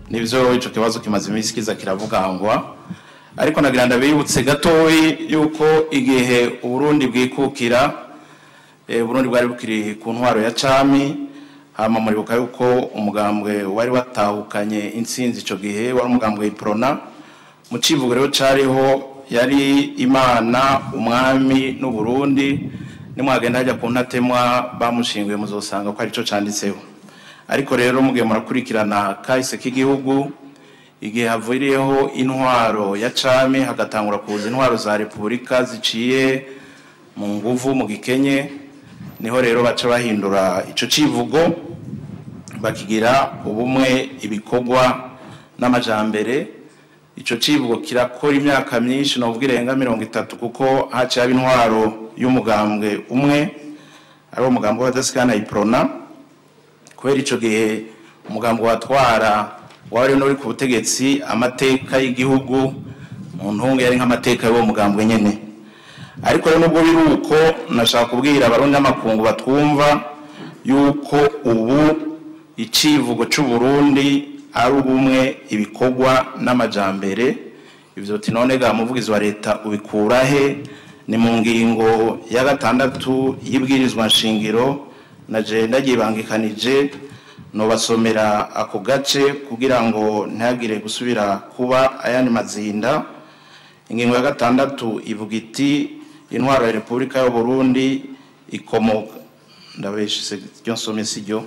nivyo ico kibazo kimaze iminsi kiza kiravugangwa ariko nagira ndabibutse gatoyi yuko igihe uburundi bwikukira eh, uburundi bwari bukiri ku ntwaro ya cami hama muribuka yuko umugambwe wari watahukanye intsinzi ico gihe wari umugambwe iprona mu civugo rero cariho yari imana umwami n'uburundi nimwagenda hajya ku ntatemwa bamushinguye muzosanga ko arico canditseho ariko rero mugihe murakurikirana kahise k'igihugu igihe havuriyeho intwaro ya cami hagatangura kuza intwaro za repubulika ziciye mu nguvu mu gikenye niho rero baca bahindura ico civugo bakigira ubumwe ibikorwa n'amajambere ico civugo kirakora imyaka myinshi novuga irenga mirongo itatu kuko haciye haba intwaro y'umugambwe umwe ari wo mugambwe w'abadasikana iprona kubera ico gihe umugambwe watwara wari n'uri ku butegetsi amateka y'igihugu mu ntungu yari nk'amateka y'uwo mugambwe nyene ariko rero nubwo biri uko nashaka kubwira abarundi n'amakungu batwumva yuko ubu icivugo c'uburundi ari ubumwe ibikorwa n'amajambere ivyo uti none ga muvugizi wa leta ubikura he ni mu ngingo ya gatandatu y'ibwirizwa nshingiro na je ndagyibangikanije nobasomera ako gace kugira ngo ntihagire gusubira kuba ayandi mazinda ingingo ya gatandatu ivuga iti intwaro ya repubulika y'uburundi ikomoka ndabeshe ryo nsome si ryo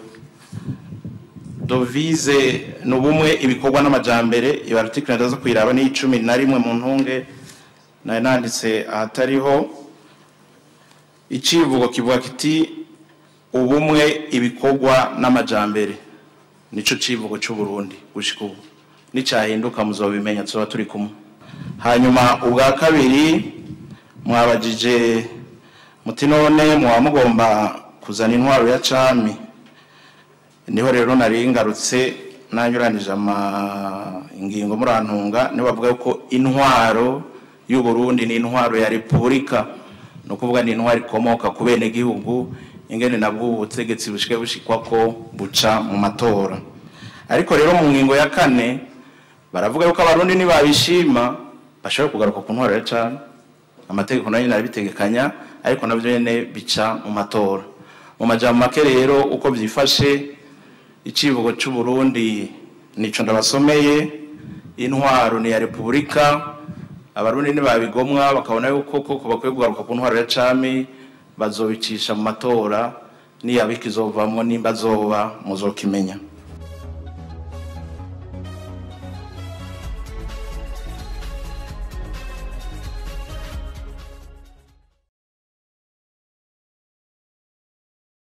dovize ni ubumwe ibikorwa n'amajambere iba article ndaza kuyiraba ni icumi na rimwe mu ntunge nari nanditse ahatariho icivugo kivuga kiti ubumwe ibikorwa n'amajambere nico civugo c'uburundi gushika ubu nicahinduka muzobimenya tuzoba turi kumwe hanyuma ubwa kabiri mwabajije muti none mwaba mugomba kuzana intwaro ya cami niho rero nari ngarutse nanyuranije ama ingingo murantunga niho bavuga ko intwaro y'uburundi ni intwaro ya repubulika ni ukuvuga ni intwaro ikomoka ku bene gihugu ingene nabwo ubutegetsi bushike bushikwa ko buca mu matora ariko rero mu ngingo ya kane baravuga yuko abarundi nibabishima bashobora kugaruka ku ntwaro ya cami amategeko nayo nyene arabitegekanya ariko navyo nyene bica mu matora mu majambo make rero uko vyifashe icivugo c'uburundi nico ndabasomeye intwaro ni ya repubulika abarundi nibabigomwa bakabona yuko koko bakwiye kugaruka ku ntwaro ya cami bazobicisha mu matora niyaba ikizovamwo nimba azoba muzokimenya